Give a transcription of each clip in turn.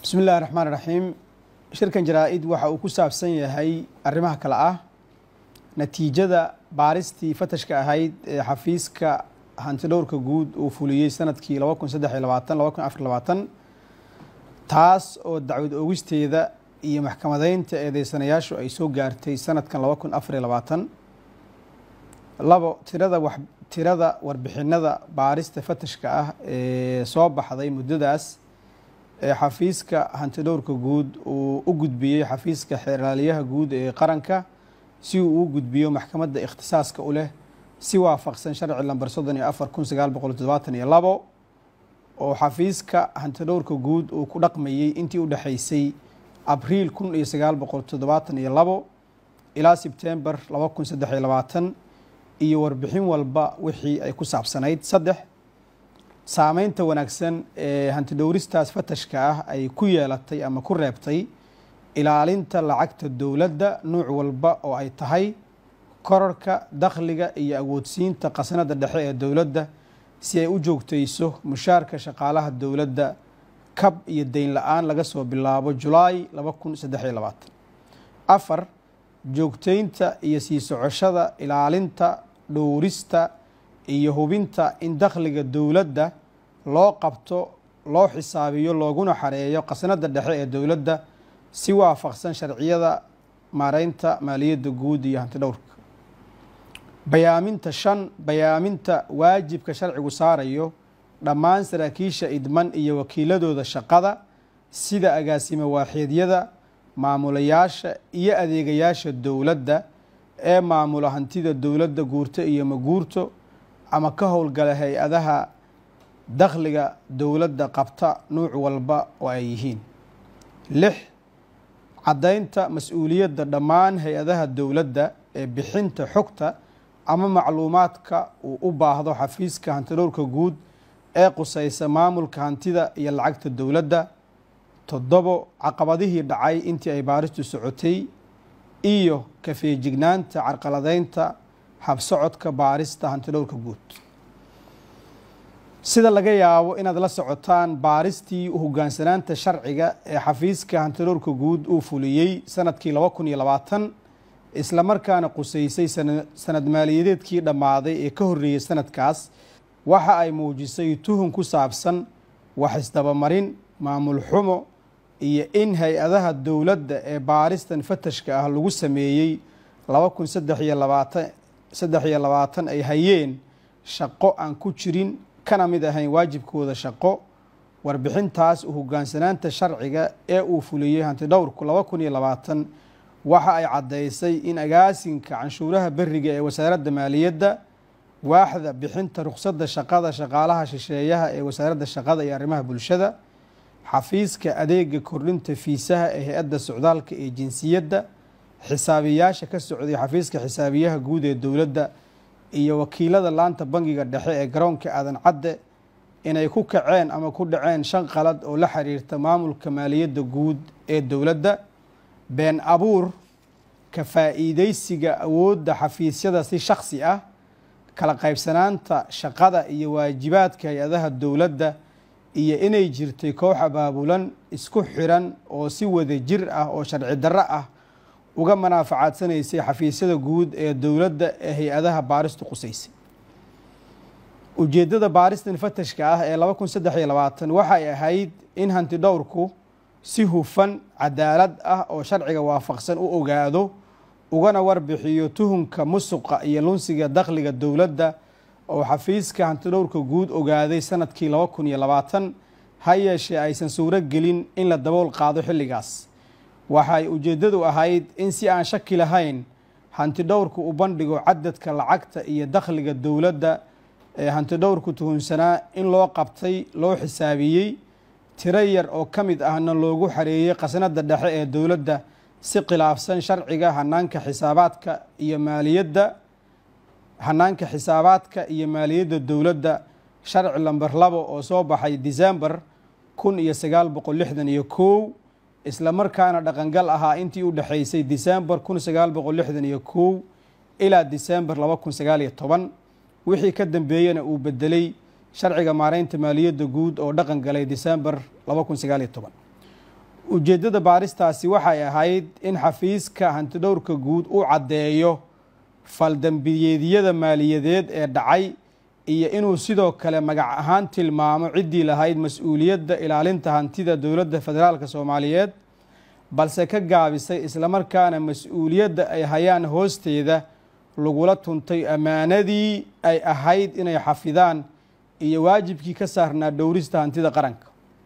bismi illahi raxmaan raxiim shirkan jaraa-id waxa uu ku saabsan yahay arrimaha kale ah natiijada baaristii fatashka ahayd ee xafiiska hantidhowrka guud uu fuliyey sanadkii laba kun saddex iyo labaatan laba kun afar labaatan taas oo dacwad oogisteeda iyo maxkamadeynta eedeysanayaashu ay soo gaartay sanadkan laba kun afar iyo labaatan labo tirada wax tirada warbixinada baarista fatashka ah ee soo baxday muddadaas ee xafiiska hantidhowrka guud uu u gudbiyey xafiiska xeraaliyaha guud ee qaranka si uu u gudbiyo maxkamadda ikhtisaaska u leh si waafaqsan sharci lamber soddon iyo afar kun sagaal boqol toddobaatan iyo labo oo xafiiska hantidhowrka guud uu ku dhaqmayey intii u dhexaysay abriil kun iyo sagaal boqol toddobaatan iyo labo ilaa sebtember laba kun saddex iyo labaatan iyo warbixin walba wixii ay ku saabsanayd saddex saameynta wanaagsan ee hantidhowristaas fatashka ah ay ku yeelatay ama ku reebtay ilaalinta lacagta dowladda nuuc walba oo ay tahay korarka dakhliga iyo awoodsiinta khasnada dhexe ee dowladda si ay u joogtayso mushaarka shaqaalaha dowladda kab iyo deyn la-aan laga soo bilaabo julaay laba kun saddex iyo labaatan afar joogteynta iyo sii socoshada ilaalinta dhowrista iyo hubinta in dakhliga dowladda loo qabto loo xisaabiyo looguna xareeyo khasnada dhexe ee dowladda si waafaqsan sharciyada maareynta maaliyadda guud iyo hantidhowrka bayaaminta shan bayaaminta waajibka sharcigu saarayo dhammaan saraakiisha idman iyo wakiiladooda shaqada sida agaasime waaxeedyada maamulayaasha iyo adeegayaasha dowladda ee maamula hantida dowladda guurto iyo maguurto ama ka howlgala hay-adaha dakhliga dowladda qabta nuuc walba oo ay yihiin lix caddaynta mas-uuliyadda dhammaan hay-adaha dowladda ee bixinta xogta ama macluumaadka uu u baahdo xafiiska hantidhowrka guud ee qusaysa maamulka hantida iyo lacagta dowladda toddobo caqabadihii dhacay intii ay baaristu socotay iyo kafeejignaanta carqaladeynta habsocodka baarista hantidhowrka guud sida laga yaabo inaad la socotaan baaristii hogaansanaanta sharciga ee xafiiska hantidhowrka guud uu fuliyey sanadkii laba kun iyo labaatan isla markaana qusaysay sanad maaliyadeedkii dhammaaday ee ka horreeyey sanadkaas waxa ay muujisay tuhun ku saabsan wax isdabamarin maamul xumo iyo in hay-adaha dowladda ee baaristan fatashka ah lagu sameeyey laba kun saddex iyo labaatan saddex iyo labaatan ay hayeen shaqo aan ku jirin kana mid ahayn waajibkooda shaqo warbixintaas u hogaansanaanta sharciga ee uu fuliyey hantidhowrku laba kun iyo labaatan waxa ay caddaysay in agaasinka canshuuraha beriga ee wasaaradda maaliyadda waaxda bixinta rukhsadda shaqada shaqaalaha shisheeyaha ee wasaaradda shaqada iyo arrimaha bulshada xafiiska adeega kordhinta fiisaha ee hay-adda socdaalka ee jinsiyadda xisaabiyaasha ka socday xafiiska xisaabiyaha guud ee dowladda iyo wakiilada laanta bangiga dhexe ee garoonka aadan cadde inay ku kaceen ama ku dhaceen shan qalad oo la xiriirta maamulka maaliyadda guud ee dowladda been abuur ka faa'iideysiga awoodda xafiisyada si shakhsi ah kala qaybsanaanta shaqada iyo waajibaadka hay-adaha dowladda iyo inay jirtay koox abaabulan isku xiran oo si wada jir ah oo sharci darro ah uga manaafacadsanaysay xafiisyada guud ee dowladda ee hay-adaha baaristu qusaysay ujeeddada baaristan fatashka ah ee laba kun saddex iyo labaatan waxay ahayd in hantidhowrku si hufan cadaalad ah oo sharciga waafaqsan u ogaado ugana warbixiyo tuhunka musuqa iyo lunsiga dakhliga dowladda oo xafiiska hantidhowrka guud ogaaday sanadkii laba kun iyo labaatan ha yeeshee aysan suuro gelin in la dabool qaado xilligaas waxay ujeeddadu ahayd in si aan shaki lahayn hantidhowrku u bandhigo cadadka lacagta iyo dakhliga dowladda ee hantidhowrku tuhunsanaa in loo qabtay loo xisaabiyey tiro yar oo ka mid ahna loogu xareeyey khasnada dhexe ee dowladda si khilaafsan sharciga hanaanka xisaabaadka iyo maaliyadda hanaanka xisaabaadka iyo maaliyadda dowladda sharci lamber labo oo soo baxay december kun iyo sagaal boqol lixdan iyo kow isla markaana dhaqangal ahaa intii u dhexaysay december kun sagaal boqol lixdan iyo kow ilaa december laba kun sagaal iyo toban wixii ka dambeeyena uu bedelay sharciga maareynta maaliyadda guud oo dhaqan galay december laba kun sagaal iyo toban ujeeddada baaristaasi waxay ahayd in xafiiska hantidhowrka guud u caddeeyo faldambiyeedyada maaliyadeed ee dhacay iyo inuu sidoo kale magac ahaan tilmaamo ciddii lahayd mas-uuliyadda ilaalinta hantida dowladda federaalk soomaaliyeed balse ka gaabisay islamarkaana mas-uuliyadda ay hayaan hoosteeda lagula tuntay ammaanadii ay ahayd inay xafidaan iyo waajibkii ka saarnaa dhowrista hantida qaranka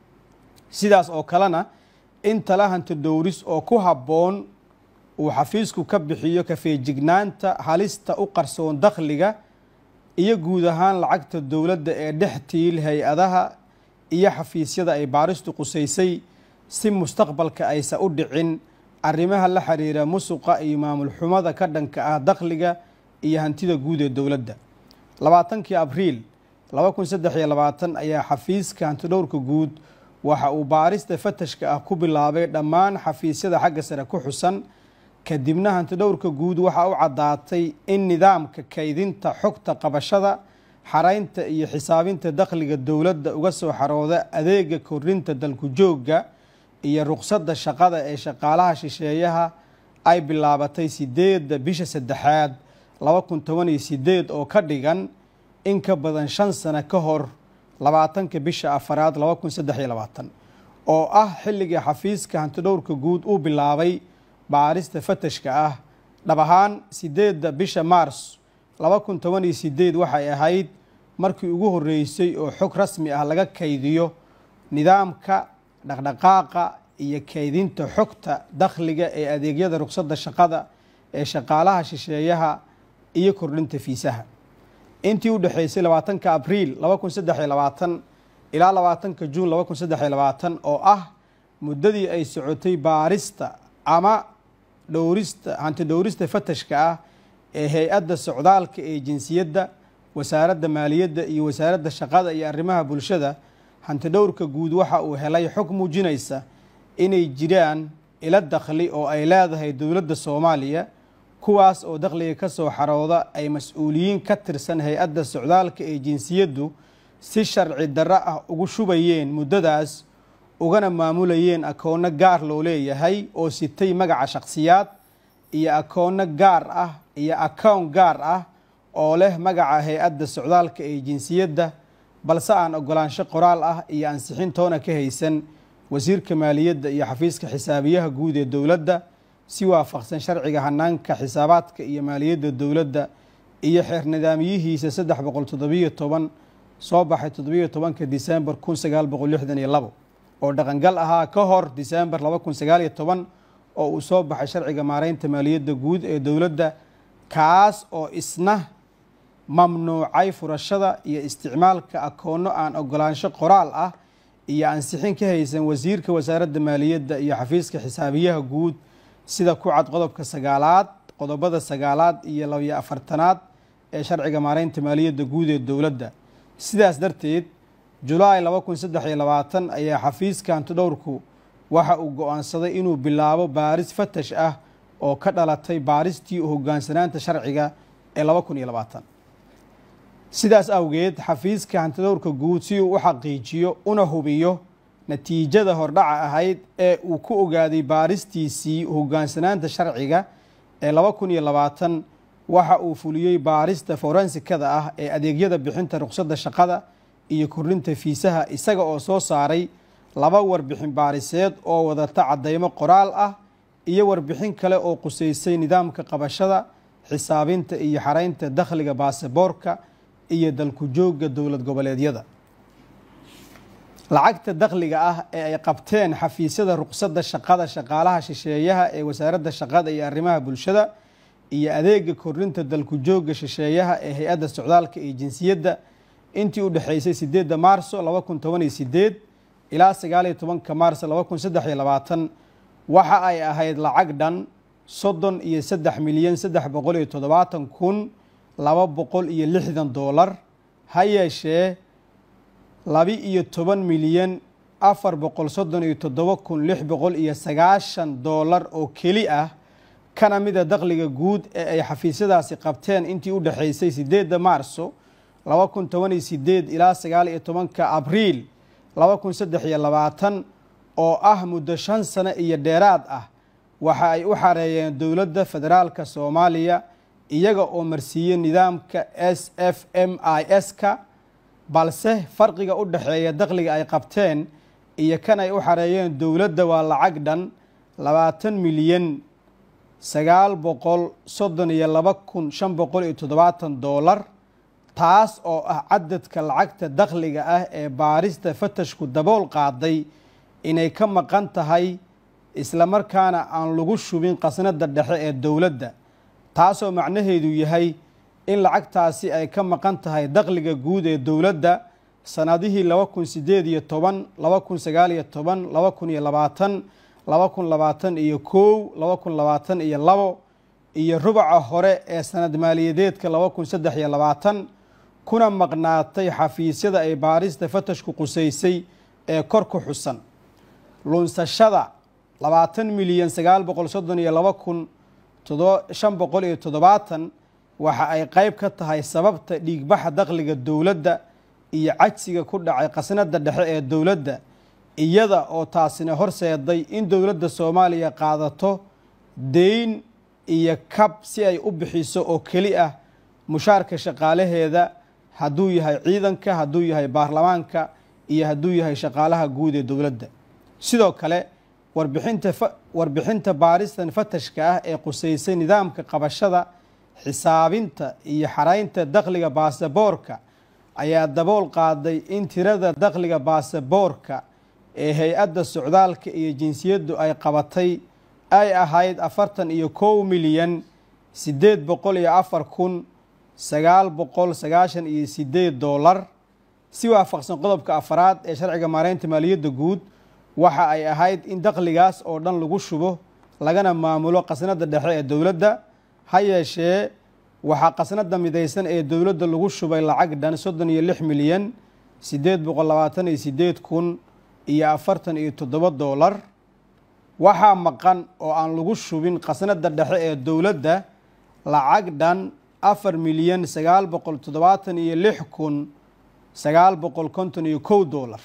sidaas oo kalena in tala hanti dhowris oo ku habboon uu xafiisku ka bixiyo kafeejignaanta halista u qarsoon dakhliga iyo guud ahaan lacagta dowladda ee dhex tiil hay-adaha iyo xafiisyada ay baaristu qusaysay si mustaqbalka aysa u dhicin arrimaha la xiriira musuqa iyo maamul xumada ka dhanka ah dakhliga iyo hantida guud ee dowladda labaatankii abriil laba kun saddex iyo labaatan ayaa xafiiska hantidhowrka guud waxa uu baarista fatashka ah ku bilaabay dhammaan xafiisyada xagga sare ku xusan kadibna hantidhowrka guud waxaa u caddaatay in nidaamka kaydinta xogta qabashada xaraynta iyo xisaabinta dakhliga dowladda uga soo xarooda adeega korinta dalku joogga iyo ruqsadda shaqada ee shaqaalaha shisheeyaha ay bilaabatay sideedda bisha saddexaad laba kun toban iyo sideed oo ka dhigan in ka badan shan sano ka hor labaatanka bisha afaraad laba kun saddex iyo labaatan oo ah xilligii xafiiska hantidhowrka guud uu bilaabay baarista fatashka ah dhab ahaan sideedda bisha maars laba kun toban iyo sideed waxay ahayd markii ugu horreysay oo xog rasmi ah laga kaydiyo nidaamka dhaqdhaqaaqa iyo kaydinta xogta dakhliga ee adeegyada ruqsadda shaqada ee shaqaalaha shisheeyaha iyo kordhinta fiisaha intii u dhexeysay labaatanka abriil laba kun saddex iyo labaatan ilaa labaatanka juun laba kun saddex iyo labaatan oo ah muddadii ay socotay baarista ama dhowrista hanti dhowrista fatashka ah ee hay-adda socdaalka ee jinsiyadda wasaaradda maaliyadda iyo wasaaradda shaqada iyo arrimaha bulshada hanti dhowrka guud waxa uu helay xog muujinaysa inay jiraan ilo dakhli oo ay leedahay dowladda soomaaliya kuwaas oo dakhliga ka soo xarooda ay mas-uuliyiin ka tirsan hay-adda socdaalka ee jinsiyaddu si sharci darro ah ugu shubayeen muddadaas ugana maamulayeen akoonno gaar loo leeyahay oo sitay magaca shakhsiyaad iyo akoonno gaar ah iyo akown gaar ah oo leh magaca hay-adda socdaalka ee jinsiyadda balse aan ogolaansho qoraal ah iyo ansixintoona ka haysan wasiirka maaliyadda iyo xafiiska xisaabiyaha guud ee dowladda si waafaqsan sharciga hanaanka xisaabaadka iyo maaliyadda dowladda iyo xeer nidaamyihiisa saddex boqol toddobiyo toban soo baxay toddobiyo tobanka disembar kun sagaal boqol lixdan iyo labo oo dhaqangal ahaa ka hor disembar laba kun sagaal iyo toban oo uu soo baxay sharciga maareynta maaliyadda guud ee dowladda kaas oo isna mamnuucay furashada iyo isticmaalka akoonno aan ogolaansho qoraal ah iyo ansixin ka haysan wasiirka wasaaradda maaliyadda iyo xafiiska xisaabiyaha guud sida ku cad qodobka sagaalaad qodobada sagaalaad iyo labiyo afartanaad ee sharciga maareynta maaliyadda guud ee dowladda sidaas darteed julaay laba kun saddex iyo labaatan ayaa xafiiska hantidhowrku waxa uu go-aansaday inuu bilaabo baaris fatash ah oo ka dhalatay baaristii u hogaansanaanta sharciga ee laba kun iyo labaatan sidaas awgeed xafiiska hantidhowrka guud si uu u xaqiijiyo una hubiyo natiijada hordhaca ahayd ee uu ku ogaaday baaristiisii hogaansanaanta sharciga ee laba kun iyo labaatan waxa uu fuliyey baarista forensikada ah ee adeegyada bixinta ruqsadda shaqada iyo kordhinta fiisaha isaga oo soo saaray laba warbixin baariseed oo wadata caddeymo qoraal ah iyo warbixin kale oo quseysay nidaamka qabashada xisaabinta iyo xaraynta dakhliga baasaboorka iyo dalku joogga dowlad goboleedyada lacagta dakhliga ah ee ay qabteen xafiisyada ruqsadda shaqada shaqaalaha shisheeyaha ee wasaaradda shaqada iyo arrimaha bulshada iyo adeega kordhinta dalku joogga shisheeyaha ee hay-adda socdaalka iyo jinsiyadda intii u dhexeysay sideedda maarso laba kun toban iyo sideed ilaa sagaal iyo tobanka maarso laba kun saddex iyo labaatan waxa ay ahayd lacag dhan soddon iyo saddex milyan saddex boqol iyo toddobaatan kun laba boqol iyo lixdan doolar ha yeeshee laba iyo toban milyan afar boqol soddon iyo toddoba kun lix boqol iyo sagaashan doolar oo keli ah kana mida dakhliga guud ee ay xafiisyadaasi qabteen intii u dhexeysay sideedda maarso laba kun toban iyo sideed ilaa sagaal iyo tobanka abriil laba kun saddex iyo labaatan oo ah muddo shan sano iyo dheeraad ah waxa ay u xareeyeen dowladda federaalka soomaaliya iyaga oo marsiiyey nidaamka s f m i s-ka balse farqiga u dhexeeya dakhliga ay qabteen iyo kan ay u xareeyeen dowladda waa lacag dhan labaatan milyan sagaal boqol soddon iyo laba kun shan boqol iyo toddobaatan doolar taas oo ah cadadka lacagta dakhliga ah ee baarista fatashku dabool qaaday inay ka maqan tahay islamarkaana aan lagu shubin qasnada dhexe ee dowladda taasoo macnaheedu yahay in lacagtaasi ay ka maqan tahay dakhliga guud ee dowladda sanadihii laba kun sideed iyo toban laba kun sagaal iyo toban laba kun iyo labaatan laba kun labaatan iyo kow laba kun labaatan iyo labo iyo rubaca hore ee sanad maaliyadeedka laba kun saddex iyo labaatan kuna maqnaatay xafiisyada ay baarista fatashku qusaysay ee kor ku xusan lunsashada labaatan milyan sagaal boqol soddon iyo laba kun shan boqol iyo toddobaatan waxa ay qeyb ka tahay sababta dhiigbaxa dakhliga dowladda iyo cajsiga ku dhacay qasnada dhexe ee dowladda iyada oo taasina horseeday in dowladda soomaaliya qaadato deyn iyo kab si ay u bixiso oo keli ah mushaarka shaqaalaheeda hadduu yahay ciidanka hadduu yahay baarlamaanka iyo hadduu yahay shaqaalaha guud ee dowladda sidoo kale warbixinta warbixinta baaristan fatashka ah ee qusaysay nidaamka qabashada xisaabinta iyo xaraynta dakhliga baasaboorka ayaa dabool qaaday in tirada dakhliga baasaboorka ee hay-adda socdaalka iyo jinsiyaddu ay qabatay ay ahayd afartan iyo kow milyan siddeed boqol iyo afar kun sagaal boqol sagaashan iyo sideed doolar si waafaqsan qodobka afaraad ee sharciga maareynta maaliyadda guud waxa ay ahayd in dakhligaas oo dhan lagu shubo lagana maamulo qasnada dhexe ee dowladda ha yeeshee waxaa qasnada midaysan ee dowladda lagu shubay lacag dhan soddon iyo lix milyan siddeed boqol labaatan iyo sideed kun iyo afartan iyo toddoba doolar waxaa maqan oo aan lagu shubin qasnada dhexe ee dowladda lacag dhan afar milyan sagaal boqol toddobaatan iyo lix kun sagaal boqol konton iyo kow doolar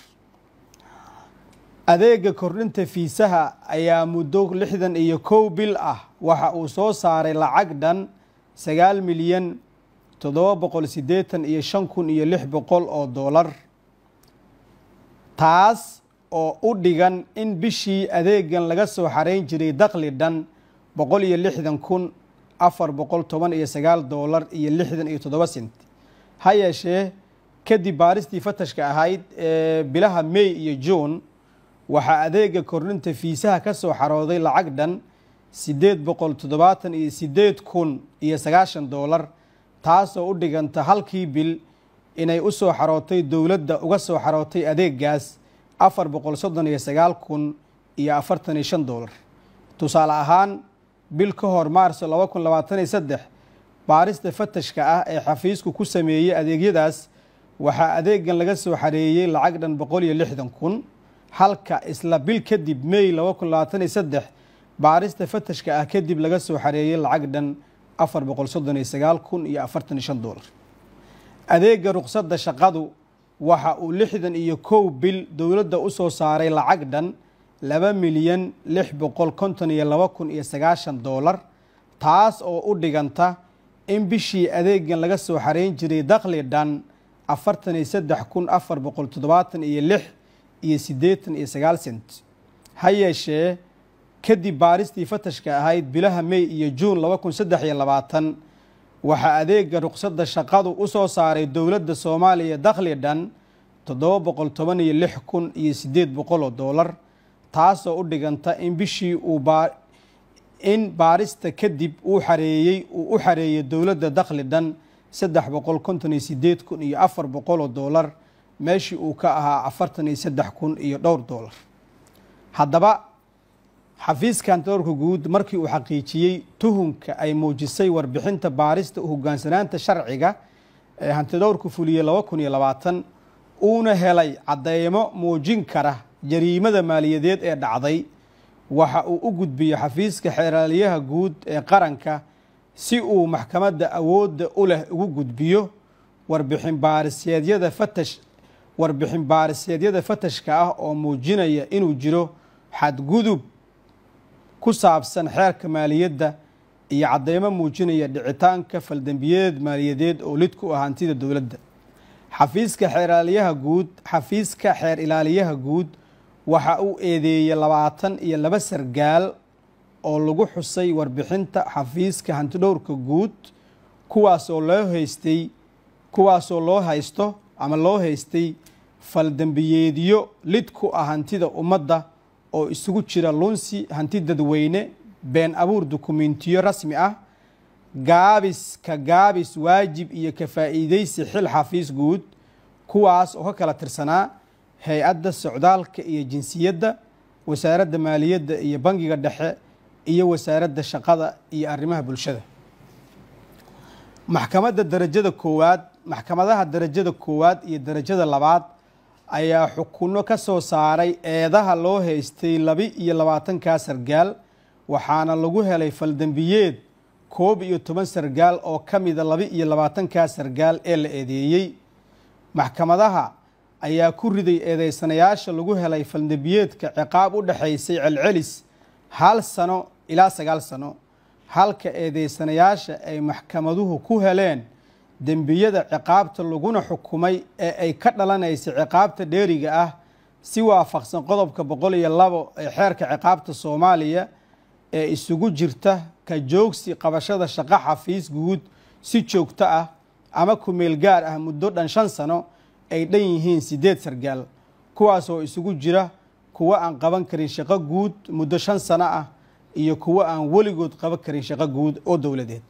adeega kordhinta fiisaha ayaa muddo lixdan iyo kow bil ah waxa uu soo saaray lacag dhan sagaal milyan toddoba boqol siddeetan iyo shan kun iyo lix boqol oo doolar taas oo u dhigan in bishii adeegan laga soo xareyn jiray dakhli dhan boqol iyo lixdan kun afar boqol toban iyo sagaal doolar iyo lixdan iyo toddoba sent ha yeeshee kadib baaristii fatashka ahayd ee bilaha may iyo juun waxaa adeega kordhinta fiisaha ka soo xarooday lacag dhan siddeed boqol toddobaatan iyo siddeed kun iyo sagaashan doolar taasoo u dhiganta halkii bil inay u soo xarootay dowladda uga soo xarootay adeegaas afar boqol soddon iyo sagaal kun iyo afartan iyo shan doolar tusaale ahaan bil ka hor maarso laba kun labaatan iyo saddex baarista fatashka ah ee xafiisku ku sameeyey adeegyadaas waxaa adeegan laga soo xareeyey lacag dhan boqol iyo lixdan kun halka isla bil kadib may laba kun labaatan iyo saddex baarista fatashka ah kadib laga soo xareeyey lacag dhan afar boqol soddon iyo sagaal kun iyo afartan iyo shan doolar adeega ruqsadda shaqadu waxa uu lixdan iyo kow bil dowladda u soo saaray lacag dhan laba milyan lix boqol konton iyo laba kun iyo sagaashan doolar taas oo u dhiganta in bishii adeegan laga soo xareyn jiray dakhli dhan afartan iyo saddex kun afar boqol toddobaatan iyo lix iyo siddeetan iyo sagaal sent ha yeeshee kadib baaristii fatashka ahayd bilaha may iyo juun laba kun saddex iyo labaatan waxaa adeega ruqsadda shaqadu u soo saaray dowladda soomaaliya dakhli dhan toddoba boqol toban iyo lix kun iyo siddeed boqol oo doolar taasoo u dhiganta in bishii uu baa in baarista kadib uu xareeyey uu u xareeyey dowladda dakhli dhan saddex boqol konton iyo siddeed kun iyo afar boqol oo doolar meeshii uu ka ahaa afartan iyo saddex kun iyo dhowr doolar haddaba xafiiskan doorka guud markii uu xaqiijiyey tuhunka ay muujisay warbixinta baarista hogaansanaanta sharciga ee hantidowrka fuliyey laba kun iyo labaatan uuna helay cadeymo muujin kara jariimada maaliyadeed ee dhacday waxa uu u gudbiyey xafiiska xeeraaliyaha guud ee qaranka si uu maxkamadda awoodda u leh ugu gudbiyo warbixin baariseedyada fatash warbixin baariseedyada fatashka ah oo muujinaya inuu jiro xadgudub ku saabsan xeerka maaliyadda iyo caddeymo muujinaya dhicitaanka faldembiyeed maaliyadeed oo lid ku ah hantida dowladda xafiiska xeeraaliyaha guud xafiiska xeer ilaaliyaha guud waxa uu eedeeyey labaatan iyo laba sargaal oo lagu xusay warbixinta xafiiska hantidhowrka guud kuwaasoo loo haystay kuwaasoo loo haysto ama loo haystay faldembiyeedyo lid ku ah hantida ummadda oo isugu jira lunsi hanti dadweyne been abuur dukumentiyo rasmi ah gaabis ka gaabis waajib iyo ka faa'iideysi xil xafiis guud kuwaas oo ka kala tirsanaa hay-adda socdaalka iyo jinsiyadda wasaaradda maaliyadda iyo bangiga dhexe iyo wasaaradda shaqada iyo arrimaha bulshada maxkamadda darajada koowaad maxkamadaha darajada koowaad iyo darajada labaad ayaa xukunno ka soo saaray eedaha loo haystay laba iyo labaatankaa sargaal waxaana lagu helay faldembiyeed koob iyo toban sargaal oo ka mida laba iyo labaatankaa sargaal ee la eedeeyey maxkamadaha ayaa ku riday eedeysanayaasha lagu helay faldembiyeedka ciqaab u dhexaysay celcelis hal sano ilaa sagaal sano halka eedeysanayaasha ay maxkamaduhu ku heleen dembiyada ciqaabta laguna xukumay ee ay ka dhalanaysay ciqaabta dheeriga ah si waafaqsan qodobka boqol iyo labo ee xeerka ciqaabta soomaaliya ee isugu jirta ka joogsi qabashada shaqo xafiis guud si joogto ah ama kumeel gaar ah muddo dhan shan sano ay dhan yihiin siddeed sargaal kuwaasoo isugu jira kuwo aan qaban karin shaqo guud muddo shan sano ah iyo kuwo aan weligood qaban karin shaqo guud oo dowladeed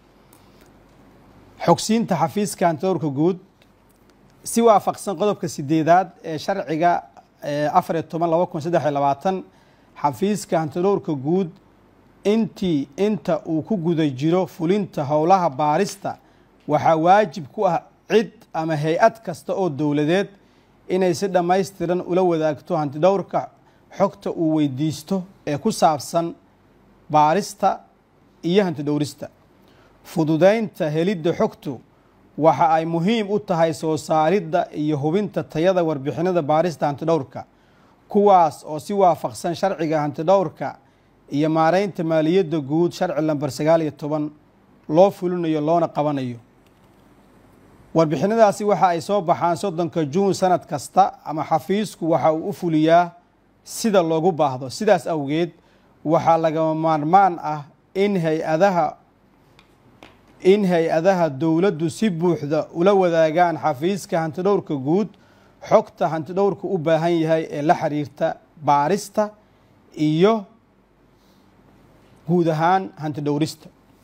xogsiinta xafiiska hantidhowrka guud si waafaqsan qodobka sideedaad ee sharciga afar iyo toban laba kun saddex iyo labaatan xafiiska hantidhowrka guud intii inta uu ku guda jiro fulinta howlaha baarista waxaa waajib ku ah cid ama hay-ad kasta oo dowladeed inay si dhammaystiran ula wadaagto hantidhowrka xogta uu weydiisto ee ku saabsan baarista iyo hantidhowrista fududeynta helidda xogtu waxa ay muhiim u tahay soo saaridda iyo hubinta tayada warbixinada baarista hantidhowrka kuwaas oo si waafaqsan sharciga hantidhowrka iyo maareynta maaliyadda guud sharci lamber sagaal iyo toban loo fulinayo loona qabanayo warbixinadaasi waxa ay soo baxaan soddonka juun sanad kasta ama xafiisku waxa uu u fuliyaa sida loogu baahdo sidaas awgeed waxaa lagama maarmaan ah in hay-adaha in hay-adaha dowladdu si buuxda ula wadaagaan xafiiska hantidhowrka guud xogta hantidhowrka u baahan yahay ee la xiriirta baarista iyo guud ahaan hantidhowrista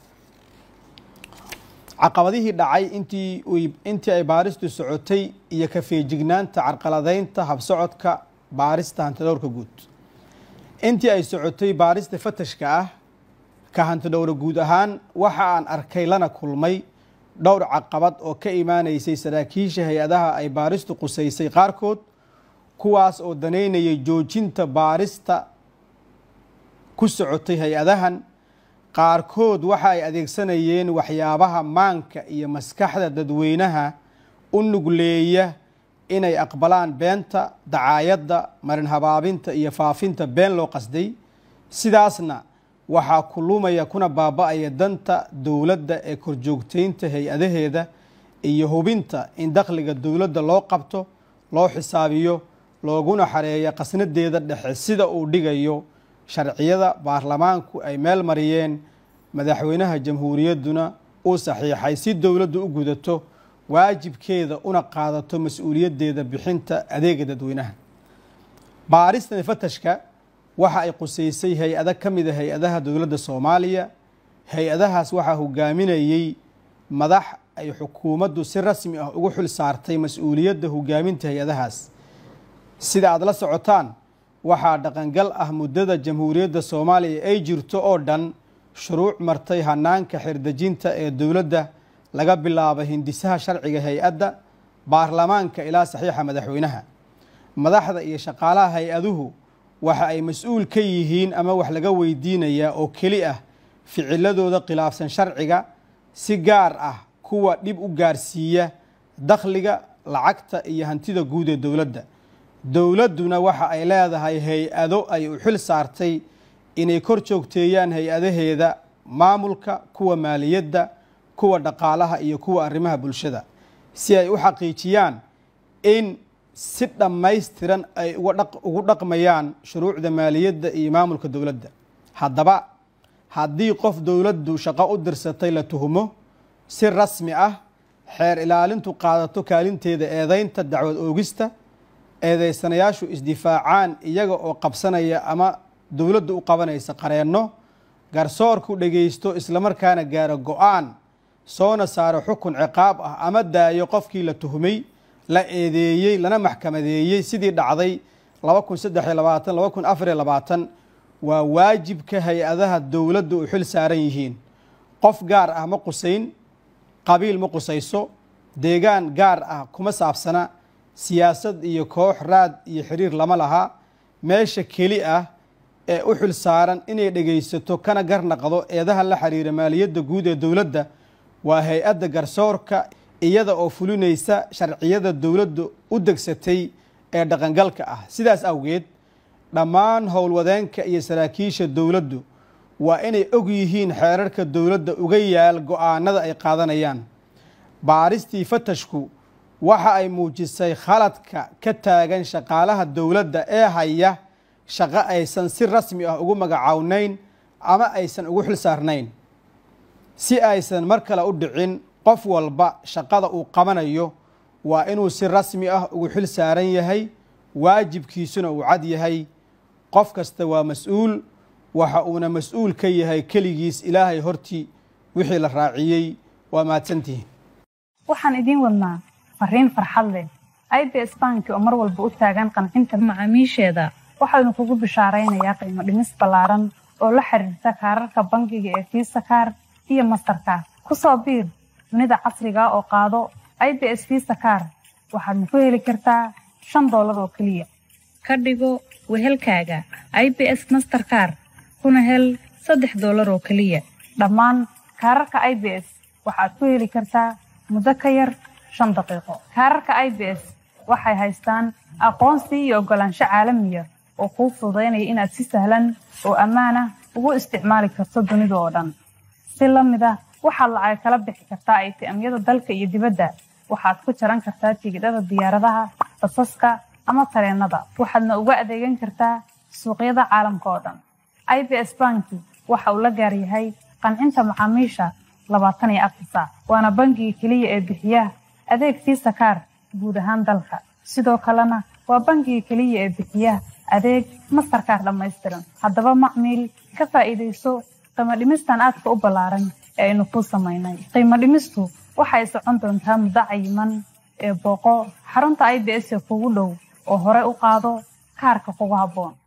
caqabadihii dhacay intii intii ay baaristu socotay iyo ka feejignaanta carqaladeynta habsocodka baarista hantidhowrka guud intii ay socotay baarista fatashka ah ka hantidhowra guud ahaan waxa aan arkay lana kulmay dhowr caqabad oo ka imaaneysay saraakiisha hay-adaha ay baaristu qusaysay qaarkood kuwaas oo daneynayay joojinta baarista ku socotay hay-adahan qaarkood waxa ay adeegsanayeen waxyaabaha maanka iyo maskaxda dadweynaha u nugleeya inay aqbalaan beenta dacaayadda marin habaabinta iyo faafinta been loo qasday sidaasna waxaa kulumaya kuna baaba-aya danta dowladda ee korjoogteynta hay-adaheeda iyo hubinta in dakhliga dowladda loo qabto loo xisaabiyo looguna xareeya qasnadeeda dhexe sida uu dhigayo sharciyada baarlamaanku ay meel mariyeen madaxweynaha jamhuuriyadduna uu saxiixay si dowladdu u gudato waajibkeeda una qaadato mas-uuliyaddeeda bixinta adeega dadweynaha baaristan fatashka waxa ay qusaysay hay-ado ka mida hay-adaha dowladda soomaaliya hay-adahaas waxaa hogaaminayey madax ay xukuumaddu si rasmi ah ugu xil saartay mas-uuliyadda hogaaminta hay-adahaas sida aada la socotaan waxaa dhaqangal ah muddada jamhuuriyadda soomaaliya ay jirto oo dhan shuruuc martay hanaanka xirdejinta ee dowladda laga bilaabo hindisaha sharciga hay-adda baarlamaanka ilaa saxiixa madaxweynaha madaxda iyo shaqaalaha hay-aduhu waxa ay mas-uul ka yihiin ama wax laga weydiinayaa oo keli ah ficiladooda khilaafsan sharciga si gaar ah kuwa dhib u gaarsiiya dakhliga lacagta iyo hantida guud ee dowladda dowladduna waxa ay leedahay hay-ado ay u xil saartay inay kor joogteeyaan hay-adaheeda maamulka kuwa maaliyadda kuwa dhaqaalaha iyo kuwa arrimaha bulshada si ay u xaqiijiyaan in si dhammaystiran ay ugu dhaqmayaan shuruucda maaliyadda iyo maamulka dowladda haddaba haddii qof dowladdu shaqo u dirsatay la tuhumo si rasmi ah xeer ilaalintu qaadato kaalinteeda eedaynta dacwad oogista eedaysanayaashu isdifaacaan iyaga oo qabsanaya ama dowladdu u qabanaysa qareenno garsoorku dhegaysto islamarkaana gaaro go-aan soona saaro xukun ciqaab ah ama daayo qofkii la tuhumay la eedeeyey lana maxkamadeeyey sidii dhacday laba kun saddex iyo labaatan laba kun afar iyo labaatan waa waajibka hay-adaha dowladda u xil saaran yihiin qof gaar ah ma qusayn qabiil ma qusayso deegaan gaar ah kuma saabsana siyaasad iyo koox raad iyo xiriir lama laha meesha keli ah ee u xil saaran inay dhegaysato kana garnaqdo eedaha la xiriira maaliyadda guud ee dowladda waa hay-adda garsoorka iyada oo fulinaysa sharciyada dowladda u degsatay ee dhaqangalka ah sidaas awgeed dhammaan howlwadeenka iyo saraakiisha dowladdu waa inay og yihiin xeerarka dowladda uga yaal go-aanada ay qaadanayaan baaristii fatashku waxa ay muujisay khaladka ka taagan shaqaalaha dowladda ee haya shaqo aysan si rasmi ah ugu magacawnayn ama aysan ugu xil saarnayn si aysan mar kale u dhicin qof walba shaqada uu qabanayo waa inuu si rasmi ah ugu xil saaran yahay waajibkiisuna uu cad yahay qof kasta waa mas-uul waxa uuna mas-uul ka yahay keligiis ilaahay hortii wixii la raaciyey waa mahadsantihiin waxaan idiin wadnaa fariin farxad leh i b s banki oo mar walba u taagan qancinta macaamiisheeda waxaynu kugu bishaaraynayaa qiimo dhimis ballaaran oo la xiriirta kaararka bangiga ee fiisa kaar iyo mastarkaar ku soo biir dunida casriga oo qaado i b s fiisa kaar waxaadna ku heli kartaa shan doolar oo keliya ka dhigo wehelkaaga i b s masterkaar kuna hel saddex doolar oo keliya dhammaan kaararka i b s waxaad ku heli kartaa muddo ka yar shan daqiiqo kaararka i b s waxay haystaan aqoonsi iyo oggolaansho caalamiya oo kuu fududaynaya inaad si sahlan oo ammaan ah ugu isticmaali karto dunida oo dhan si la mid ah waxaad lacag kala bixi kartaa aytiamyada dalka iyo dibadda waxaad ku jaran kartaa tigidhada diyaaradaha basaska ama tareennada waxaadna uga adeegan kartaa suuqyada caalamka oo dhan i b s banki waxa uu la gaar yahay qancinta macaamiisha labaatan iyo afar saac waana bangiga keliya ee bixiya adeeg fiisa kaar guud ahaan dalka sidoo kalena waa bangiga keliya ee bixiya adeeg mastarkaar dhammaystiran haddaba macmiil ka faa'iidayso qiimo dhimistan aadka u ballaaran ee aynu kuu samaynay qiimo dhimistu waxay socon doontaa muddo cayiman ee booqo xarunta i b s ee kugu dhow oo hore u qaado kaarka kugu habboon